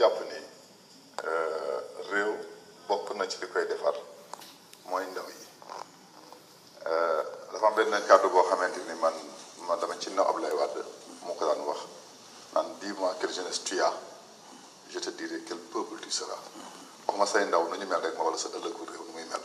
jàpp ni réew bokk na ci li koy defar mooy ndaw yi dafa am benn kàddu boo xamante ni man man dama ci na Abdoulaye Wade moo ko daan wax naan dis-moi quelle jeunesse tu as je te dirai quel peuple tu seras wax ma say ndaw nu ñu mel rek ma wala sa ëllëgu réew nu muy mel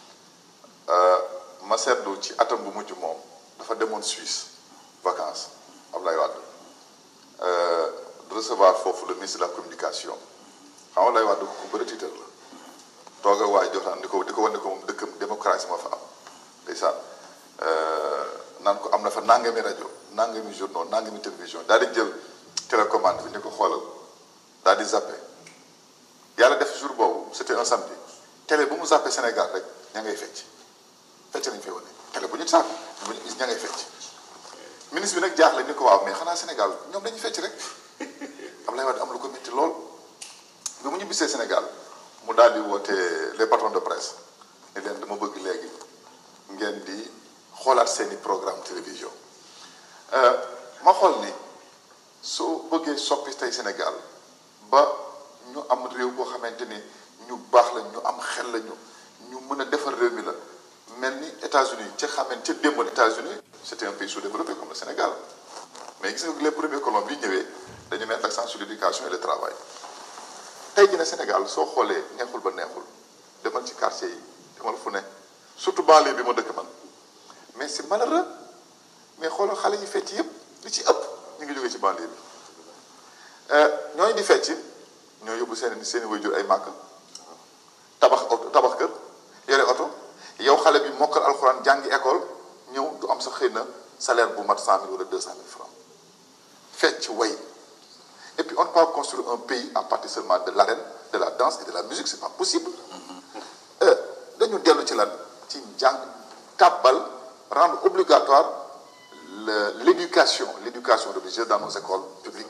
ma seetlu ci atam bu mujj moom dafa demoon Suisse vacances Abdoulaye Wade recevoir foofu le ministre de la communication xam nga Abdoulaye Wade ku bëri tiitar la toog ak waaye joxtaan di ko di ko wane ko moom dëkkam démocratie moo fa am ndeysaan naan ko am na fa nangami rajo nangami journaux nangami télévision daal di jël télécommande bi ni ko xoolal daal di zappé yàlla def jour boobu c'était un samedi télé bu mu zappé Sénégal rek ña ngay fecc fecc nañu fay wane télé bu ñu sàkk bu ñu gis ña ngay fecc ministre bi nag jaaxle ni ko waaw mais xanaa Sénégal ñoom dañuy fecc rek Abdoulaye Wade am lu ko métti lool bi mu ñu bisee Sénégal mu daal di woote les patrons de presse ni leen dama bëgg léegi ngeen di xoolaat seeni programme télévision ma xool ni soo bëggee soppi tey Sénégal ba ñu am réew boo xamante ni ñu baax la ñu am xel la ñu ñu mën a defar réew mi la mel ni États-Unis ca xamante ca démboon États-Unis c'était un pays sous-développé comme le Sénégal mais gis nga les premiers colons bi ñëwee dañu mettre l'accent sur l'éducation et le travail tey jii ne Sénégal soo xoolee neexul ba neexul demal ci quartier yi demal fu ne surtout banlieue bi ma dëkk man mais c'est malheureux mais xoolal xale yi fecc yëpp li ci ëpp ñu ngi jógee ci banlieue bi ñooñu di fecc ñoo yóbbu seen seen waajur ay màkk tabax oto tabax kër yore oto yow xale bi mokkal alxuraan jàngi école ñëw du am sa xëy na salaire bu mat cent mille wala deux cent mille francs fecc way et puis on ne peut pas construire un pays à partir seulement de l'arène de la danse et de la musique c'est pas possible dañu dellu ci lan ci jàng tàbbal rendre obligatoire le l'éducation l'éducation religieuse dans nos écoles publiques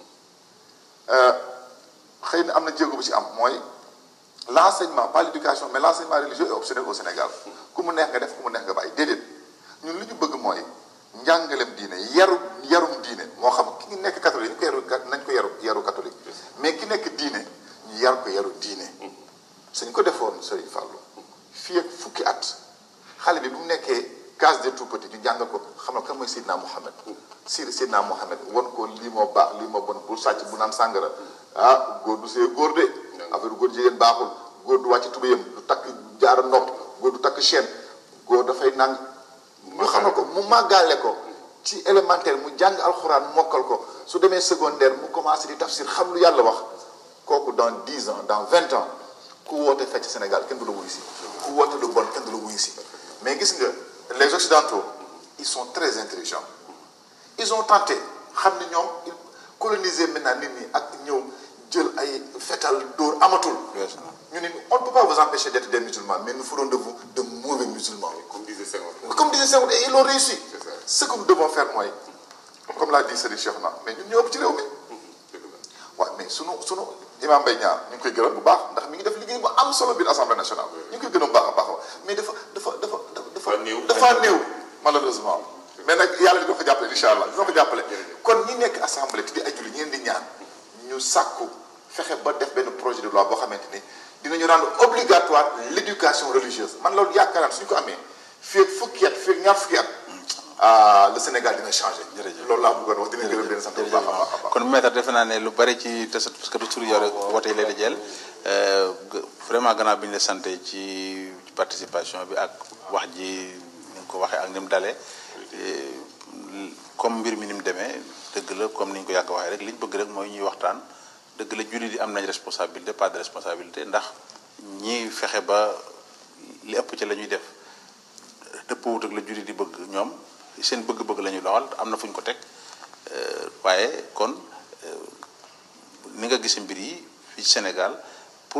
xëy na am na jéego bu ci am mooy l'enseignement pas l'éducation mais l'enseignement religieux est optionnel au Sénégal ku mu neex nga def ku mu neex nga bàyyi déedéet ñun li ñu bëgg mooy njàngalem diine yaru yarum diine moo xam ki nekk catholique ñu ko yaru nañ ko yaru yaru catholique mais ki nekk diine ñu yar ko yaru diine suñ ko defoon Serigne Fallou fii ak fukki at xale bi bu mu nekkee case des tout petits ñu jàng ko xam na kan mooy Seydina Mohamed si Seydina Mohamed won ko lii moo baax lii moo bon bu sàcc bu naan sàngara ah góor du see góor de affaire góor jigéen baaxul góor du wàcc tubéyam du takk jaara nopp góor du takk chaîne góor dafay nang ñu xamal ko mu màggaale ko ci élémentaire mu jàng alxuraan mokkal ko su demee secondaire mu commencé di tafsir xam lu yàlla wax kooku dans dix ans dans vingt ans ku woote fecc Sénégal kenn du la wuyu si ku woote lu bon kenn du la wuyu si mais gis nga les occidentaux ils sont très intelligents ils ont tenté xam ni ñoom coloniser maintenant nit ñi ak ñëw jël ay fetal dóor amatul ñu ne on ne peut pas vous empêcher d'être des musulmans mais nous ferons de vous de mauvais musulmans Comme disait Senghor. comme disait Senghor et ils l'ont réussi ce que nous devons faire mooy comme l'a dit Serigne Cheikh na mais ñun ñoo ëpp ci réew mi waaw mais sunu sunu imam Mbaye Niang ñu ngi koy gërëm bu baax ndax mi ngi def liggéey bu am solo biir assemblée nationale ñu ngi koy gërëm bu baax a baax mais dafa dafa dafa dafa Dafa néew. dafa néew malheureusement mais nag yàlla dina ko jàppale incha allah dina ko jàppale kon ñi nekk assemblée te di ay julli ñeen di ñaan ñu sàkku fexe ba def benn projet de loi boo xamante ni dinañu rendre obligatoire l'éducation religieuse man loolu yaakaar naa suñu ko amee fii ak fukki at fii ak ñaar fukki at ah le Sénégal dina changé. Jërëjëf. loolu laa bëggoon wax dina gërëm leen sant bu baax a baax a baax. kon maître defe naa ne lu bari ci te parce que du tur yore wote yi lay di jël vraiment gannaaw bi ñu la santé ci ci participation bi ak wax ji ni nga ko waxee ak ni mu dalee comme mbir mi ni mu demee dëgg la comme ni ñu ko yàgg waxee rek li ñu bëgg rek mooy ñuy waxtaan dëgg la jullit yi am nañ responsabilité pas de responsabilité ndax ñi fexe ba li ëpp ci la ñuy def dëppwut ak la jullit di bëgg ñoom seen bëgg-bëgg la ñuy doxal am na fu ñu ko teg Euh, waaye kon euh, ni nga gis mbir yi fii Sénégal pour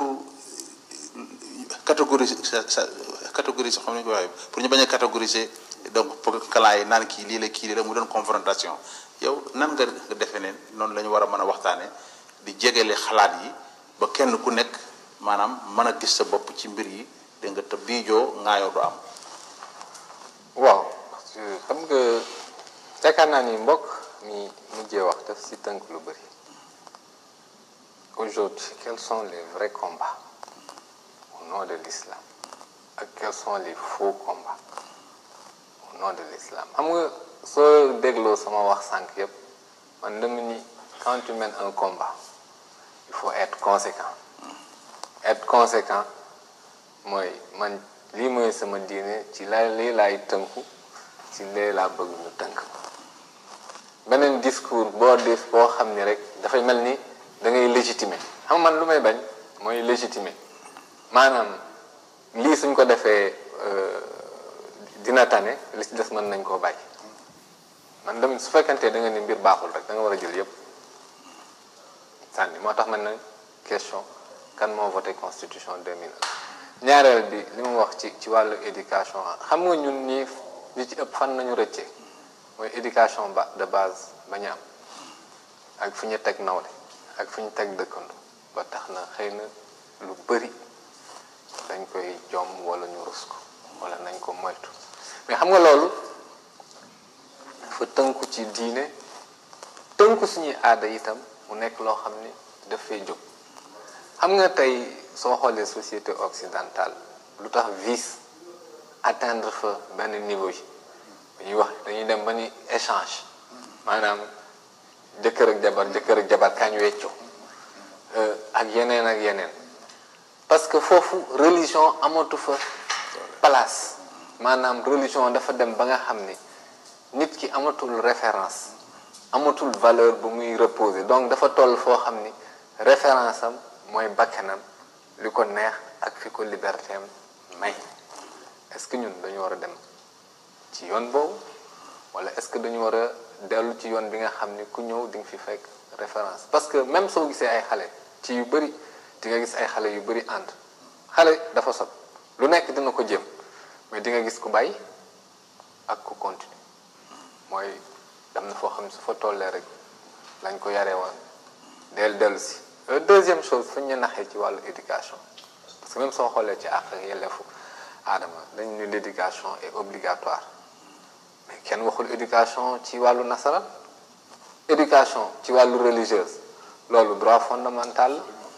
catégoriser sa sa catégoriser xam nañu ko waxee pour ñu bañ a catégoriser donc pour clan yi naan kii lii la kii lii la mu doon confrontation yow nan nga nga defee ne noonu la ñu war a mën a waxtaane di jegele xalaat yi ba kenn ku nekk maanaam mën a gis sa bopp ci mbir yi dégg nga te biijoo ŋaayoo du am waaw parce que xam nga yaakaar naa ni mbokk mi mujjee wax daf si tënk lu bëri aujourd'hui quels sont les vrais combats au nom de l'islam ak quels sont les faux combats au nom de l'islam xam nga soo dégloo sama wax sànq yépp man dama ni quand tu mènes un combat il faut être conséquent être conséquent mooy man lii mooy sama diine ci la lii laay tënku ci lee laa bëgg ñu tënk beneen discours boo def boo xam ni rek dafay mel ni da ngay légitimer xam man lu may bañ mooy légitimer maanaam lii suñ ko defee dina tane li ci des mën nañ koo bàyyi man dem su fekkantee da nga ni mbir baaxul rek da nga war a jël yépp sànni moo tax man na question kan moo voté constitution 2001 ñaareel bi li mu wax ci ci wàllu éducation xam nga ñun ñii li ci ëpp fan nañu rëccee mooy éducation ba de base ba ñu am ak fi ñu teg nawle ak fi ñu teg dëkkandu ba tax na xëy na lu bëri dañ koy jom wala ñu rus ko wala nañ ko moytu mais xam nga loolu dafa tënku ci diine tënku suñuy aada itam mu nekk loo xam ni daf fay jóg xam nga tey soo xoolee société occidentale lu tax vice atteindre fa benn niveau yi dañuy wax dañuy dem ba ni échange maanaam jëkkër ak jabar jëkkër ak jabar kañ weccoo ak yeneen ak yeneen parce que foofu religion amatu fa place maanaam religion dafa dem ba nga xam ni nit ki amatul référence amatul valeur bu muy reposer donc dafa toll foo xam ni référence am mooy bakkanam li ko neex ak fi ko liberté am may est-ce que ñun dañu war a dem ci yoon boobu wala est-ce que dañu war a dellu ci yoon bi nga xam ni ku ñëw di nga fi fekk référence parce que même soo gisee ay xale ci yu bëri di nga gis ay xale yu bëri ànd xale dafa sot lu nekk dina ko jëm mais di nga gis ku bàyyi ak ku continue mooy dem na foo xam ne su fa tollee rek lañ ko yaree woon del dellu si deuxième chose fañ ñu naxee ci wàllu éducation parce que même soo xoolee ci àq ak yelleefu aadama dañ ne l'éducation est obligatoire mais kenn waxul éducation ci wàllu nasaraan éducation ci wàllu religieuse loolu droit fondamental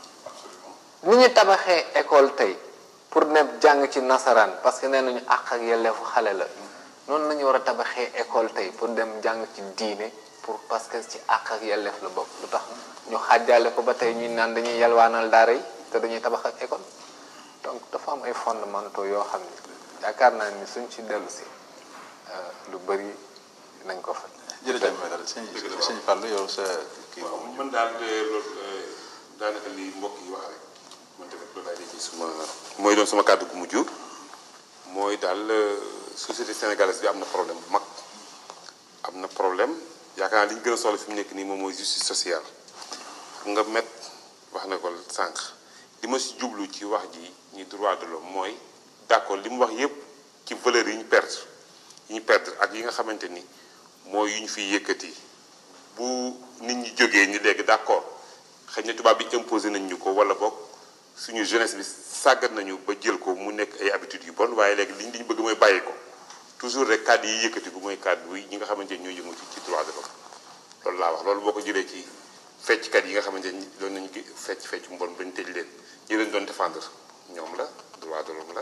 la ni ñu tabaxee école tey pour ne jàng ci nasaraan parce que nee nañu àq ak yelleefu xale la noonu nañu war a tabaxee école tey pour dem jàng ci diine pour parce que ci àq ak yelleef la bokk lu tax ñu xàjjaale ko ba tey ñuy naan dañuy yalwaanal daara yi te dañuy tabax ak école donc dafa am ay fondamentaux yoo xam ni yaakaar naa ni suñ ci dellu si lu bëri nañ ko fa. jërëjëf Maître sëñ sëñ Fallou yow sa kii waaw man daal loolu daanaka li mbokk yi wax rek man tamit loolu laay ci suma mooy doon suma kàddu gu mujj mooy daal société sénégalaise bi am na problème bu mag am na problème yaakaar naa li ñu gën a soxla fi mu nekk nii moom mooy justice sociale xam nga met wax na ko sànq li ma si jublu ci wax ji ñi droit de l'homme mooy d'accord li mu wax yépp ci valeurs yi ñu perdre yi ñu perdre ak yi nga xamante ni mooy yu ñu fiy yëkkati bu nit ñi jógee ni léegi d'accord xëy na tubaab bi imposé nañ ñu ko wala boog suñu jeunesse bi sàggat nañu ba jël ko mu nekk ay habitudes yu bon waaye léegi liñ li ñu bëgg mooy bàyyi ko toujours rek kàddu yi yëkkati ko mooy kàddu yi ñi nga xamante ni ñooy yëngu ci ci droit de l'homme loolu laa wax loolu boo ko jëlee ci fecckat yi nga xamante ni doon nañu fecc fecc mbon bañ tëj leen ñi leen doon défendre ñoom la droit de l'homme la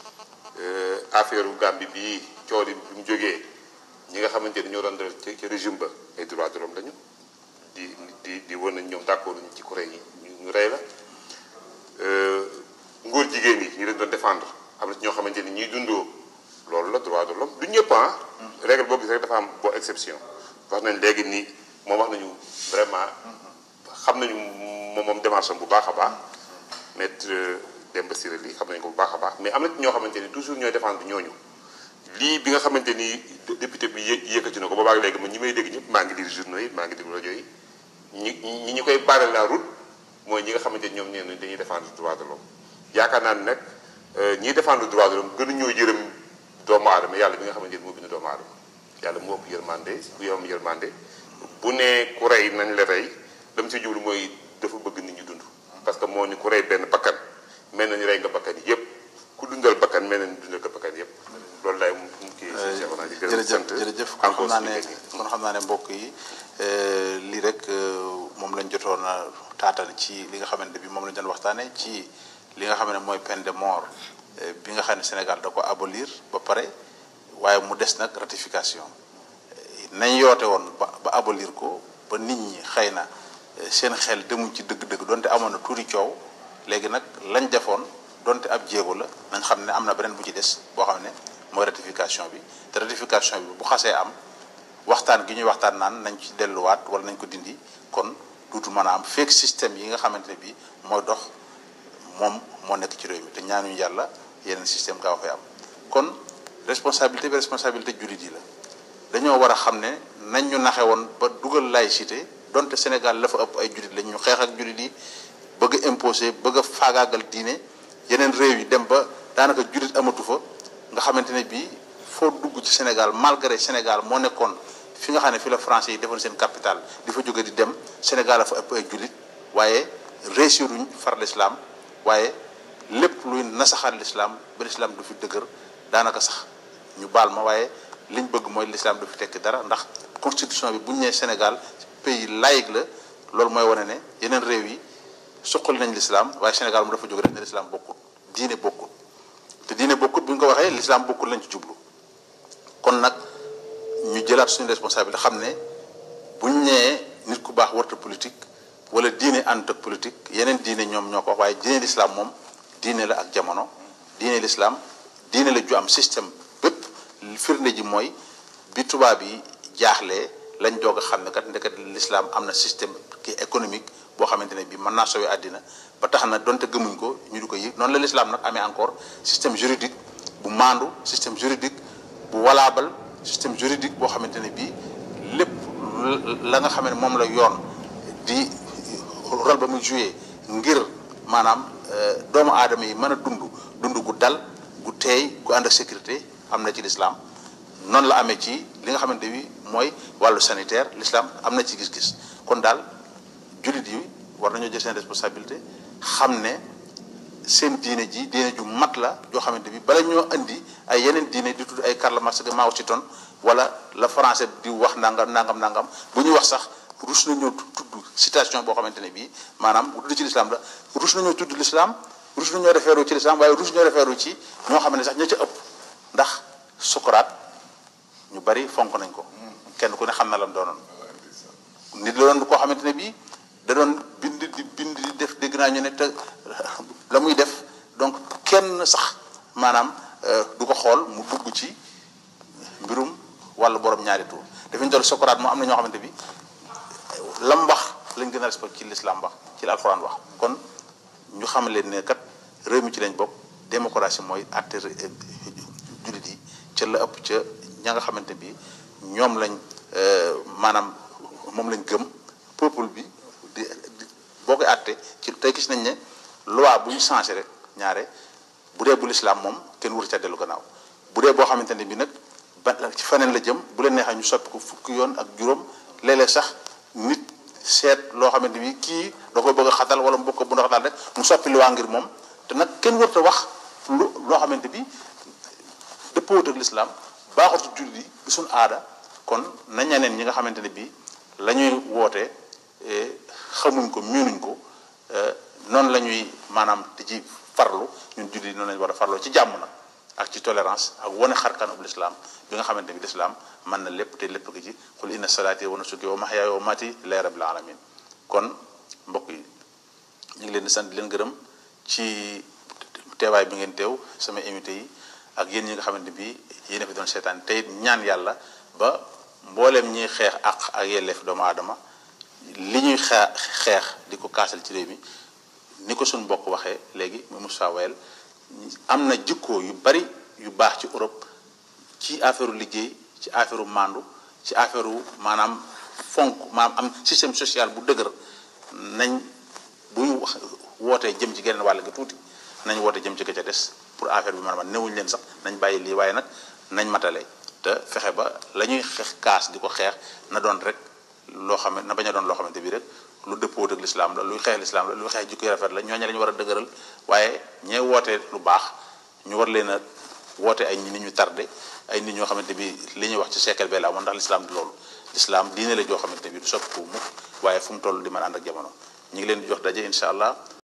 affaire u Gambie bii coori bi mu jógee ñi nga xamante ni ñoo doon def ci ci régime ba ay droit de l'homme lañu di di di wan nañ ñoom d'accord ñu ci kuréel yi ñu rey la ngóor jigéen yi ñu leen doon défendre am na ci ñoo xamante ni ñuy dundoo loolu la droit de l'homme du ñëpp ah règle boo gis rek dafa am boo exception wax nañ léegi nii moom wax nañu vraiment xam nañu moom moom démarche am bu baax a baax maître Demba Ciré Ly xam nañu ko bu baax a baax mais am na ci ñoo xamante ni toujours ñooy défendre ñooñu lii bi nga xamante ni député bi yë yëkkati na ko boobaag léegi man ñi may dégg ñëpp maa ngi lire journaux yi maa ngi déglu rajo yi ñi ñi ñu koy barrer la route mooy ñi nga xamante ni ñoom nee nañ dañuy défendre droit de l'homme yaakaar naa ne nag ñiy défendre droit de l'homme gënu ñoo yërëm doomu aadama yàlla bi nga xamante ni moo bind doomu aadama yàlla moo ëpp yërmande bu yom yërmande bu ne ku rey nañ la rey dam si jublu mooy dafa bëgg nit ñi dund parce que moo ni ku rey benn bakkan mel na ni rey nga bakkan yi yëpp ku dundal bakkan mel na ni dundal nga bakkan yëpp loolu laay mu kii si Cheikh Ouna di gërëm jërëjëf jërëjëf kon xam naa ne kon xam naa ne mbokk yi lii rek moom moom lañ jotoon a taatal ci li nga xamante bi moom lañ doon waxtaane ci li nga xam ne mooy peine de mort bi nga xam ne Sénégal da ko abolir ba pare waaye mu des nag ratification nañ yoote woon ba ba abolir ko ba nit ñi xëy na seen xel demuñ ci dëgg-dëgg donte amoon na tuuti coow léegi nag lañ defoon donte ab jéego la nañ xam ne am na beneen bu ci des boo xam ne mooy ratification bi te ratification bi bu xasee am waxtaan gi ñuy waxtaan naan nañ ci delluwaat wala nañ ko dindi kon duutu mën a am fekk système yi nga xamante ne bii mooy dox moom moo nekk ci réew mi te ñaanuñu yàlla yeneen système gaaw fay am kon responsabilité bi responsabilité jullit yi la dañoo war a xam ne nañ ñu naxe woon ba dugal laïcité donte Sénégal la fa ëpp ay jullit lañ ñu xeex ak jullit yi bëgg a imposer bëgg a faagaagal diine yeneen réew yi dem ba daanaka jullit amatu fa nga xamante ne bii foo dugg ci Sénégal malgré Sénégal moo nekkoon fi nga xam ne fi la français yi defoon seen capital di fa jóge di dem Sénégal la fa ëpp ay jullit waaye réussiruñ far l'islam waaye lépp luy nasaxal l'islam ba l'islam du fi dëgër daanaka sax ñu baal ma waaye liñ bëgg mooy l'islam du fi tekki dara ndax constitution bi bu ñu nee Sénégal pays laïque la loolu mooy wane ne yeneen réew yi suqali nañ l'islam waaye Sénégal mu dafa jóge rek ne l'islam bokkut diine bokkut te diine bokkut bu ñu ko waxee l'islam bokkut lañ ci jublu kon nag ñu jëlaat suñu responsabilité xam ne buñ nee nit ku baax warta politique wala diine ànd ak politique yeneen diine ñoom ñoo ko wax waaye diine l'islam moom diine la ak jamono diine l'islam diine la ju am système bépp firnde ji mooy bi tubaab yi jaaxlee lañ doog a xam ne kat ndeket l'islam am na système ki économique boo xamante ne bii mën naa sowee àddina ba tax na donte gëmuñ ko ñu di ko yëg noonu la l'islam nag amee encore système juridique bu maandu système juridique bu walaabal système juridique boo xamante ne bii lépp la nga xam ne moom la yoon di rôle ba muy joué ngir maanaam doomu aadama yi mën a dund dund gu dal gu teey gu ànd ak sécurité am na ci l'islam noonu la amee ci li nga xamante bi mooy wàllu sanitaire l'islam am na ci gis-gis kon daal jullit yi war nañoo jël seen responsabilité xam ne seen diine ji diine ju mat la joo xamante bi bala ñoo indi ay yeneen diine di tudd ay Karl Marx ak Mao Zedong wala la français di wax nangam nangam nangam bu ñuy wax sax rus nañoo tudd citation boo xamante ne bii maanaam bu tudd ci l'islam la rus nañoo tudd l'islam rus nañoo référu ci l'islam waaye rus ñoo référu ci ñoo xam ne sax ña ca ëpp ndax Socrate ñu bari fonk nañ ko kenn ku ne xam na lam doonoon nit la doon koo xamante ne bii da doon bind di bind di def dégg naa ñu ne te la muy def donc kenn sax maanaam du ko xool mu dugg ci mbirum wàllu borom ñaari tur dafa ñu doon Socrate moo am na ñoo xamante bi lam wax lañ gën a respect ci l'islam wax ci la alxuraan wax kon ñu xam leen ne kat réew mi ci lañ bokk démocratie mooy àtte jullit yi ca la ëpp ca ña nga xamante bi ñoom lañ maanaam moom lañ gëm peuple bi di boo koy àtte ci tey gis nañ ne loi bu ñu changé rek ñaare bu dee bu l'islam moom kenn wër ca dellu gannaaw bu dee boo xamante ne bi nag ba ci feneen la jëm bu leen neexee ñu soppi ko fukki yoon ak juróom léeg-léeg sax nit seet loo xamante bi kii da ko bëgg a xatal wala mu bëgg ko bu xatal rek mu soppi loi ngir moom te nag kenn wërta wax lu loo xamante bi dëppoowut ak l'islam baaxut ci jullit yi du suñ aada kon na ñeneen ñi nga xamante ne bii la ñuy woote xamuñ ko miinuñ ko noonu la ñuy maanaam di ci farlu ñun jullit yi noonu lañu war a farloo ci jàmm nag ak ci tolérance ak wane xarkanub l'islam bi nga xamante ni l'islam mën na lépp te lépp gi ci qul inna salaati wa nusuki wa mahyaaya wa mamaati lillahi rabbil alamin kon mbokk yi ñu ngi leen di sant di leen gërëm ci teewaay bi ngeen teew sama invité yi ak yéen ñi nga xamante bi yéen a fi doon seetaan tey ñaan yàlla ba mbooleem ñiy xeex ak ak yelleef doomu aadama li ñuy xeex xeex di ko kaasal ci réew mi ni ko suñu mbokk waxee léegi mu Moussa Wayel am na jikkoo yu bari yu baax ci Europe ci affaire liggéey ci affaire mandu ci affaire maanaam fonk maanaam am système social bu dëgër nañ bu ñu wax wootee jëm ci geneen wàll gi tuuti nañ woote jëm ci ka ca des pour affaire bi maanaam newuñ leen sax nañ bàyyi lii waaye nag nañ matale te fexe ba la ñuy xeex kaas di ko xeex na doon rek loo xam ne na bañ a doon loo xamante bi rek lu dëppoo ak l'islam la luy xeex l'islam la luy xeex jikko yu rafet la ñooñu la ñu war a dëgëral waaye ñee wootee lu baax ñu war leen a woote ay nit ñu tardé ay nit ñoo xamante bi li ñuy wax ci siècle bee la amoon ndax l'islam di loolu lislaam diine la joo xamante ne bi du soppiku mukk waaye fu mu toll di mën a ànd ak jamono ñu ngi leen di jox daje incha allah